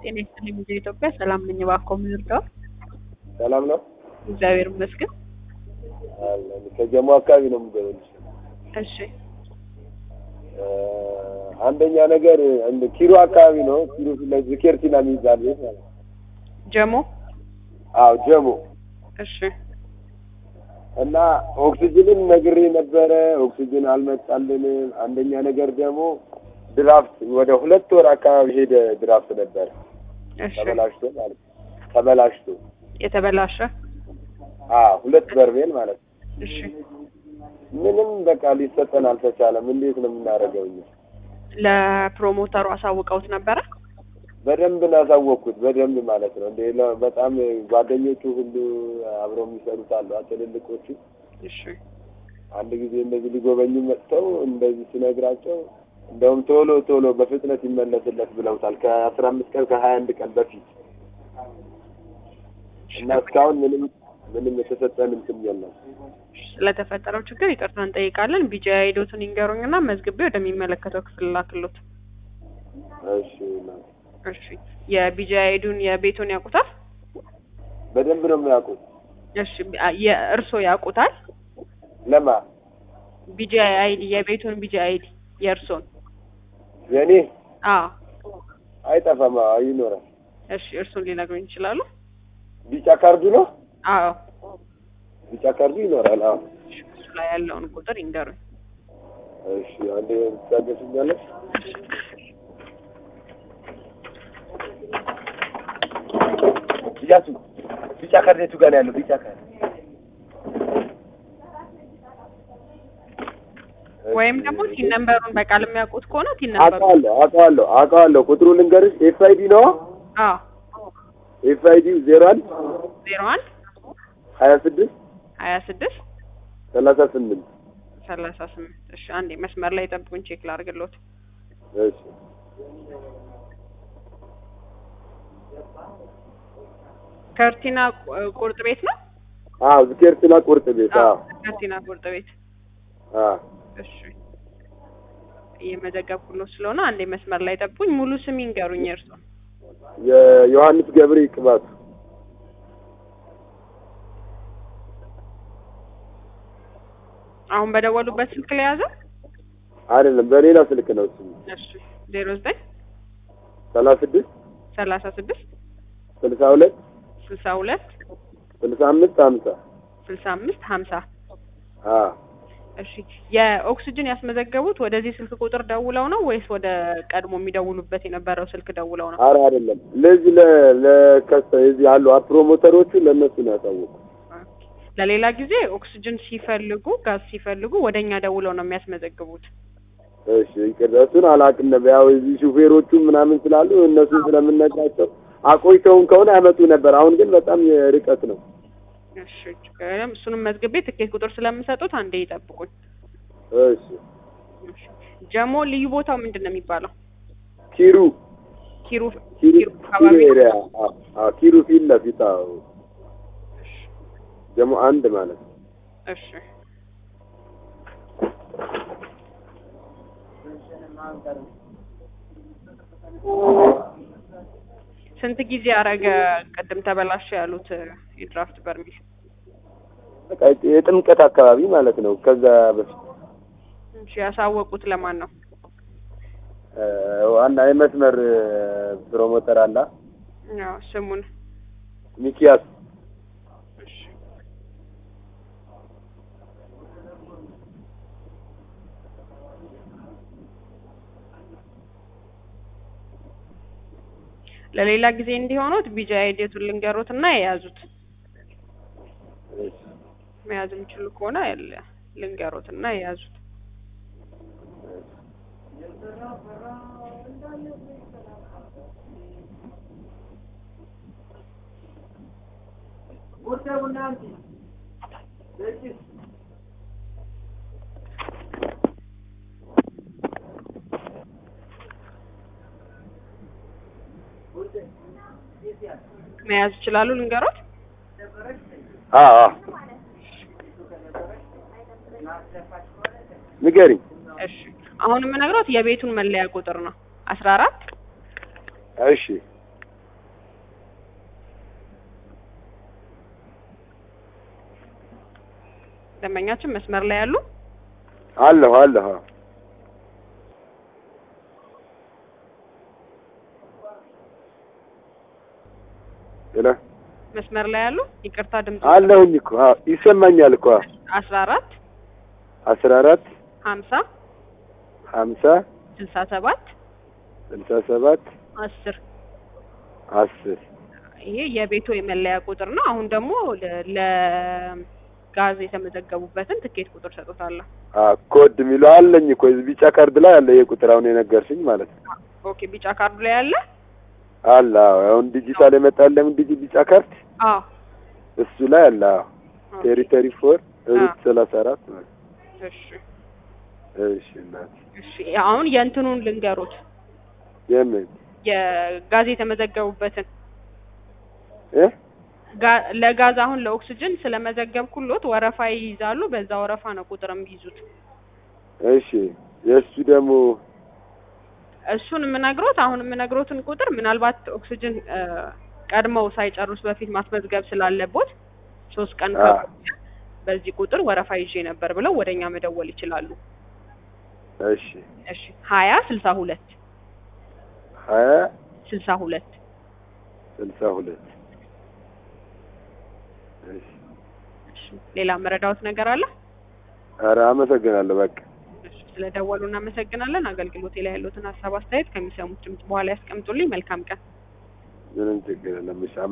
ጤና ይስጥልኝ ሚዲያ ኢትዮጵያ ሰላም ነኝ። እባክዎ ምን ልርዳዎት? ሰላም ነው እግዚአብሔር ይመስገን። አለን። ከጀሞ አካባቢ ነው የምገበልሽ። እሺ እ አንደኛ ነገር እንደ ኪሮ አካባቢ ነው። ኪሮ ፊት ለፊት ኬርቲና የሚባል ቤት ማለት ነው። ጀሞ አዎ ጀሞ እሺ እና ኦክሲጅንን ነግሬ ነበረ። ኦክሲጅን አልመጣልንም። አንደኛ ነገር ደግሞ ድራፍት ወደ ሁለት ወር አካባቢ ሄደ ድራፍት ነበረ እሺ ተበላሽቶ ማለት ነው። ተበላሽቶ የተበላሸ አዎ ሁለት በርሜል ማለት ነው። እሺ ምንም በቃ ሊሰጠን አልተቻለም። እንዴት ነው የምናደርገው እኛ? ለፕሮሞተሩ አሳውቀውት ነበረ? በደንብ ናሳወቅኩት በደንብ ማለት ነው። እንደ ለ- በጣም ጓደኞቹ ሁሉ አብረው የሚሰሩት አሉ ትልልቆቹ። እሺ አንድ ጊዜ እንደዚህ ሊጎበኙ መጥተው እንደዚህ ሲነግራቸው እንደውም ቶሎ ቶሎ በፍጥነት ይመለስለት ብለውታል። ከአስራ አምስት ቀን ከሀያ አንድ ቀን በፊት እና እስካሁን ምንም ምንም የተሰጠን እንትን የለም። ስለተፈጠረው ችግር ይቅርታ እንጠይቃለን። ቢጃ ሄዶትን ይንገሩኝና መዝግቤ ወደሚመለከተው ክፍል ላክሎት። እሺ እናቴ። እሺ የቢጃ ሄዱን የቤቱን ያውቁታል? በደንብ ነው የሚያውቁት። እሺ የእርሶ ያውቁታል? ለማ ቢጃ አይዲ የቤቱን ቢጃ አይዲ የእርሶን? የእኔ አዎ አይጠፋም፣ አዎ ይኖራል። እሺ እርሱን ሊነግሩኝ ይችላሉ? ቢጫ ካርዱ ነው። አዎ ቢጫ ካርዱ ይኖራል። አዎ እሺ፣ እሱ ላይ ያለውን ቁጥር ይንገሩኝ። እሺ አንዴ ታገሱኛለሽ? እያሱ ቢጫ ካርድ የቱ ጋር ነው ያለው? ቢጫ ካርድ ወይም ደግሞ ቲን ነምበሩን በቃል የሚያውቁት ከሆነ ቲን ነምበሩ አውቀዋለሁ አውቀዋለሁ አውቀዋለሁ። ቁጥሩ ልንገርሽ። ኤፍ አይ ዲ ነው። አዎ ኤፍ አይ ዲ ዜሮ አንድ ዜሮ አንድ ሀያ ስድስት ሀያ ስድስት ሰላሳ ስምንት ሰላሳ ስምንት እሺ አንዴ መስመር ላይ ጠብቁኝ ቼክ ላድርግልዎት እሺ ከርቲና ቁ- ቁርጥ ቤት ነው አዎ ዝኬርትና ቁርጥ ቤት አዎ ከርቲና ቁርጥ ቤት አዎ እሺ እየመዘገብኩልዎት ስለሆነ አንዴ መስመር ላይ ጠብቁኝ ሙሉ ስም ይንገሩኝ እርስዎ የዮሐንስ ገብሬ ቅባቱ አሁን በደወሉበት ስልክ ላይ ያዘ አይደለም በሌላ ስልክ ነው እሱ እሺ ዜሮ ዘጠኝ ሰላሳ ስድስት ሰላሳ ስድስት ስልሳ ሁለት ስልሳ ሁለት ስልሳ አምስት ሀምሳ ስልሳ አምስት ሀምሳ አዎ እሺ የኦክሲጅን ያስመዘገቡት ወደዚህ ስልክ ቁጥር ደውለው ነው ወይስ ወደ ቀድሞ የሚደውሉበት የነበረው ስልክ ደውለው ነው? ኧረ አይደለም ለዚህ ለ ለከሰ እዚህ ያሉ ፕሮሞተሮቹ ለእነሱ ነው ያሳወቁ ለሌላ ጊዜ ኦክሲጅን ሲፈልጉ ጋዝ ሲፈልጉ ወደ እኛ ደውለው ነው የሚያስመዘግቡት። እሺ ይቅር እሱን አላውቅም ነበር ያው እዚህ ሹፌሮቹ ምናምን ስላሉ እነሱ ስለምነግራቸው አቆይተውን ከሆነ ያመጡ ነበር አሁን ግን በጣም ርቀት ነው እሺ ችግር የለም። እሱንም መዝግቤ ትኬት ቁጥር ስለምሰጡት አንዴ ይጠብቁኝ። እሺ እሺ። ጀሞ ልዩ ቦታው ምንድን ነው የሚባለው? ኪሩ ኪሩ ኪሩ ኪሩ አካባቢ ኪሩ ነው? ኤሪያ አዎ አዎ ኪሩ ፊት ለፊት አዎ ደግሞ አንድ ማለት ነው እሺ ስንት ጊዜ አረገ ቅድም ተበላሸ ያሉት የድራፍት በርሚል? በቃ የጥምቀት አካባቢ ማለት ነው ከዛ በፊት እሺ ያሳወቁት ለማን ነው? እ ዋና የመስመር ፕሮሞተር አላ ያው ስሙን ሚኪያስ እሺ ለሌላ ጊዜ እንዲሆኑት ቢጃ አይዲቱን ልንገሩት እና የያዙት መያዝ የሚችሉ ከሆነ ያለ- ልንገሩት እና የያዙት መያዝ ይችላሉ ልንገሩት አዎ አዎ ንገሪኝ እሺ አሁን የምነግሮት የቤቱን መለያ ቁጥር ነው አስራ አራት እሺ ደንበኛችን መስመር ላይ ያሉ አለሁ አለሁ አዎ። ሄሎ መስመር ላይ ያሉ ይቅርታ ድምጽ አለሁኝ እኮ አዎ፣ ይሰማኛል እኮ አዎ። አስራ አራት አስራ አራት ሀምሳ ሀምሳ ስልሳ ሰባት ስልሳ ሰባት አስር አስር ይሄ የቤቱ የመለያ ቁጥር ነው። አሁን ደግሞ ለ- ለጋዝ የተመዘገቡበትን ትኬት ቁጥር ሰጡታለሁ። አዎ፣ ኮድ የሚለው አለኝ እኮ እዚህ ቢጫ ካርድ ላይ አለ ይሄ ቁጥር አሁን የነገርሽኝ ማለት ነው። ኦኬ ቢጫ ካርዱ ላይ ያለ አለ አዎ። አሁን ዲጂታል የመጣል ለምን ዲጂ ቢጫ ካርድ አዎ እሱ ላይ አለ አዎ። ቴሪተሪ ፎር ሩት ሰላሳ አራት ማለት እሺ እሺ እናት እሺ አሁን የእንትኑን ልንገሩት የምን የጋዝ የተመዘገቡበትን እ ጋ- ለጋዝ አሁን ለኦክስጅን ስለመዘገብኩሎት ወረፋ ይይዛሉ። በዛ ወረፋ ነው ቁጥር የሚይዙት። እሺ የእሱ ደግሞ እሱን የምነግሮት አሁን የምነግሮትን ቁጥር ምናልባት ኦክስጅን እ፣ ቀድመው ሳይጨርሱ በፊት ማስመዝገብ ስላለቦት ሶስት ቀን አ ከቆየ በዚህ ቁጥር ወረፋ ይዤ ነበር ብለው ወደኛ መደወል ይችላሉ። እሺ እሺ ሀያ ስልሳ ሁለት ሀያ ስልሳ ሁለት ስልሳ ሁለት እሺ እሺ ሌላ መረዳዎት ነገር አለ? ኧረ አመሰግናለሁ በቃ እሺ ስለደወሉ እናመሰግናለን። አገልግሎቴ ላይ ያሉትን ሀሳብ አስተያየት ከሚሰሙት ድምጽ በኋላ ያስቀምጡልኝ። መልካም ቀን። ምንም ችግር የለም እሺ